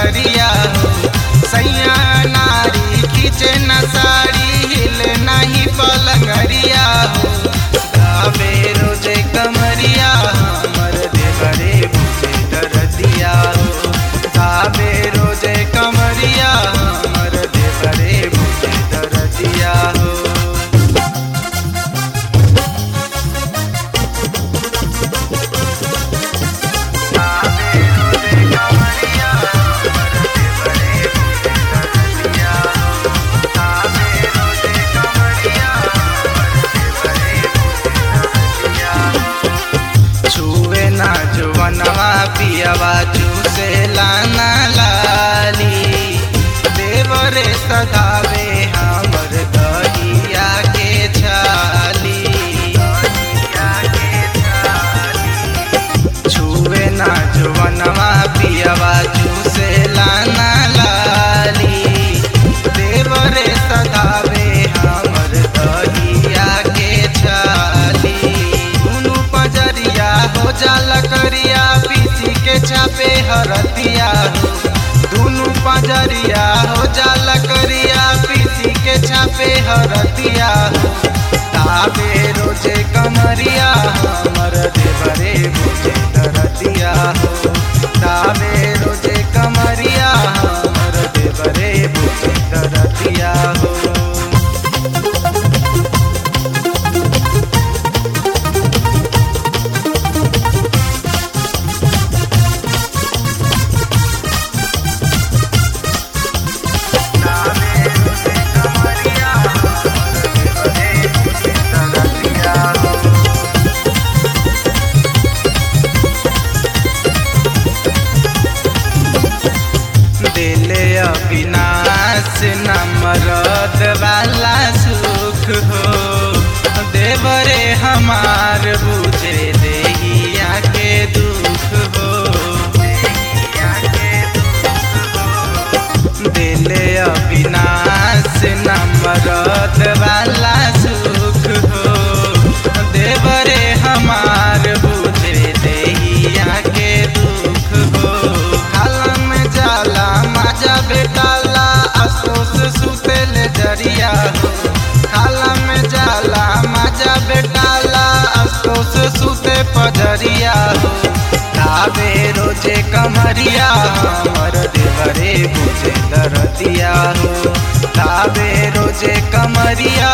पलंगरिया हो सैया नारी खींचे न साड़ी हिल नहीं पलंगरिया हो गावे रोजे कमरिया हमर देवरे बुझे दरदिया हो गावे रोजे कमरिया हमर देवरे बुझे दरदिया हो छुए ना जुवनवा पियवा चूसे लाना लाली देवरे सधावे हमर दहिया के छाली छुए ना जुवनवा पियवा चूसे लाना लाली देवरे सधावे हमर दहिया के छाली दुनु पजरिया हो जाला करिया पीसी के छापे हरदिया हो दुनु पजरिया हो जाला करिया पीसी के छापे हरदिया हो ताबे रोजे कमरिया हमर देवरे बुझे दरदिया हो ताबे रोजे कमरिया हमर देवरे बुझे दरदिया हो दिले अविनाश न मरद वाला सुख हो देवरे हमार बुझे देहिया के दुख हो दिले अविनाश न मरद वाला सुख हो देवरे हमार बुझे देहिया के दुख हो खाला में जाला मजा बेटाला अफसोस सुतेल जरिया हो खाला में जाला मजा बेटाला अफसोस सुते पजरिया हो ताबे रोजे कमरिया हमर देवरे बुझे दरदिया हो ताबे रोजे कमरिया